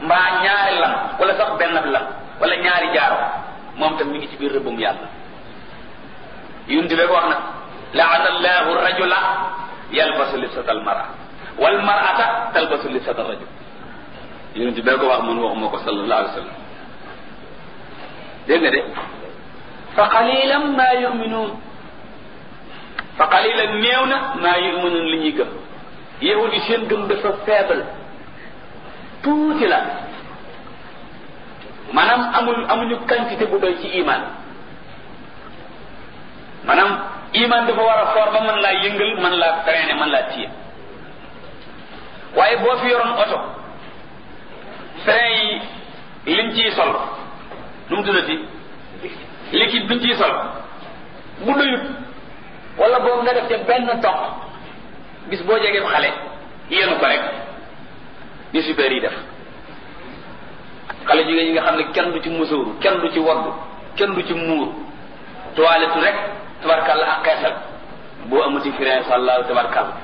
mbaa ñaari lam wala sax benn lam wala ñaari jaaro moom tam mi ngi ci biir rëbbum yàlla yunti be ko wax na laana allahu rajula yalbasu libsata almara wal marata talbasu libsata rajul yunti be ko wax man waxuma ko sallallahu alayhi wa sallam dégg nga de fa qalilan ma yuminuun fa qalilan néew na maa yuminuun li ñuy gëm yahudi seen gëm dafa faible tuuti la maanaam amul amuñu quantité bu doy ci iman maanaam iman dafa war a foor ba mën laa yëngal mën laa freiner mën laa téye waaye boo fi yoroon oto frein yi liñ ciy sol nu mu tuddati liquide biñ ciy sol bu doyut wala boobu nga def ca benn toq bis boo jegee xale yéenu ko rek ni super yi def xale jigéen ñi nga xam ne kenn du ci musóoru kenn du ci waddu kenn du ci muur toilette rek tabarkalla ak xeesal boo amuti frein sallahu tabarkalla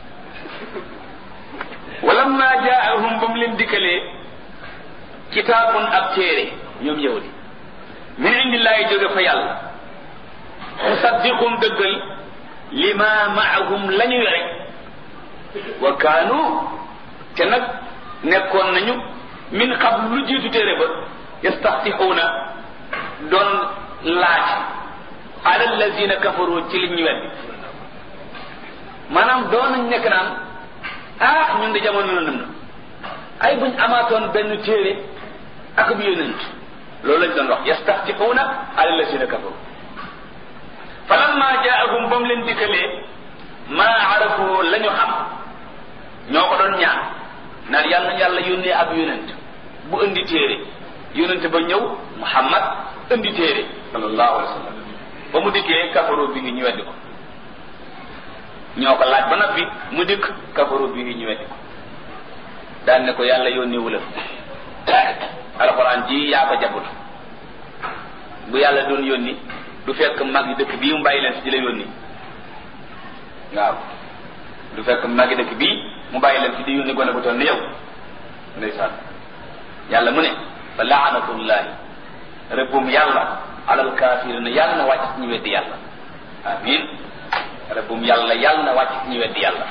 walamma jaahum ba mu leen dikkalee kitaabun ab téere ñoom yahudi min indillahi jóge fa yàlla musaddiqum dëggal lima maahum la ñu yore wa kaanu te nag nekkoon nañu min xam lu jiitu téere ba yastaftixuuna doon laaj ala allazina kafaru ci li ñu weddi maanaam doon nañ nekk naan ah ñun de jamono na nam na ay buñ amaatoon benn téere ak bu yonent loolu lañ doon wax yastaftixuuna ala allazina kafaru falamma jaahum ba mu leen dikkalee maa arafu la ñu xam ñoo ko doon ñaan naan yàlla na yàlla yónnee ab yonent bu indi téere yonent ba ñëw muhammad indi téere sallallahu alayhi wa sallam ba mu dikkee kafaru bi ngi ñu weddi ko ñoo ko laaj ba noppi mu dikk kafaru bi ngi ñu weddi ko daan ne ko yàlla yónnee wu la alxuraan ji yaa ko jabut bu yàlla doon yónni du fekk mag yi dëkk bii mu bàyyi leen fi di la yónni waaw du fekk mag yi dëkk bii mu bàyyi leen fi di yónni gone bu toll ni yow ndeysaan yàlla mu ne fa laanatullahi rëbbum yàlla alal kaafirina yàlla na wàcc ci ñu weddi yàlla amin rëbbum yàlla yàlla na wàcc ci ñu weddi yàlla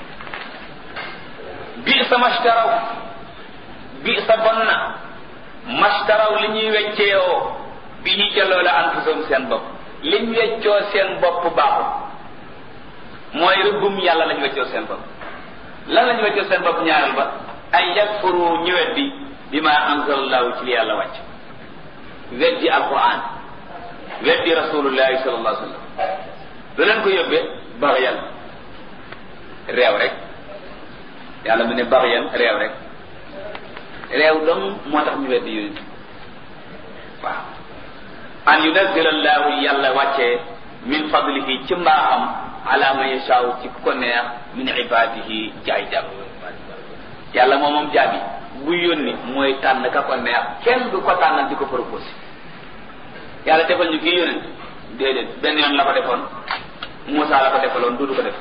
bi sa mashtaraw bi sa bon na mashtaraw li ñuy wecceewoo bi ñu ca loola anfusum seen bopp liñ weccoo seen bopp baaxul mooy rëbbum yàlla lañ weccoo seen bopp lan lañ weccoo seen bopp ñaareel ba ay yakfuru ñu weddi bi ma anzalallahu ci li yàlla wàcc weddi alquran weddi rasulullahi sallallahu alayhi wa sallam lu leen ko yóbbee baxyan réew rek yàlla mu ne baxyan réew rek réew dong moo tax ñu weddi yonent waaw an yunazzila allahu yàlla wàccee min fadlihi ci mbaaxam ala man yashaaw ci ko neex min ibadihi ci ay jàmm yàlla moom moom jaabi bu yónni mooy tànn ka ko neex kenn du ko tànnal di ko proposé yàlla defal ñu kii yónent déedéet benn yoon la ko defoon Moussa la ko defaloon du du ko def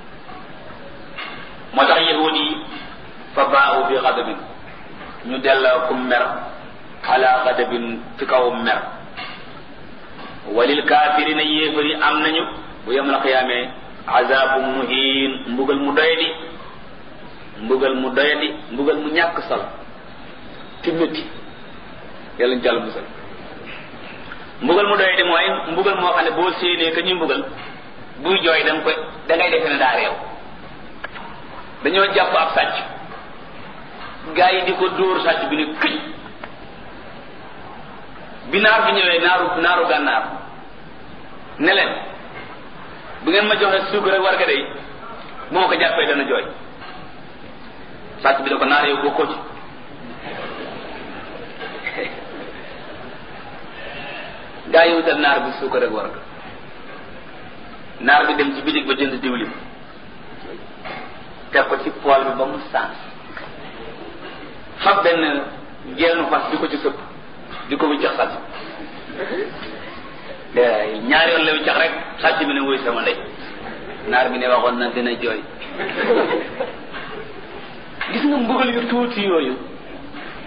moo tax yahud yi fa baaxu bi xadabin ñu delloo ku mer ala xadabin ci kaw mer walil kaafirina yéefari am nañu bu yemal xiyaamee azabu muhin mbugal mu doyadi mbugal mu doyadi mbugal mu ñàkk sal te métti yàlla ñu jàll musal mbugal mu doyadi mooy mbugal moo xam ne boo séenee ka ñuy mbugal buy jooy da nga koy da ngay defe ne daa réew dañoo jàpp ab sàcc gaa yi di ko dóor sàcc bi ne këj bi naar bi ñëwee naaru naaru gànnaar ne leen bu ngeen ma joxe suukar ak warga day bu ma ko jàppee dana jooy sàcc bi da ko naar yow bokkoo ci gaa yi wutal naar bi suukar ak warga naar bi dem ci bitig ba jënd diwlin teg ko ci pool bi ba mu sànn fab benn geenu fas di ko ci sëpp di ko wiccax sàcc ñaari yoon la wiccax rek sàcc bi ne wuy sama ndey naar bi ne waxoon na dina jooy gis nga mbugal yu tuuti yooyu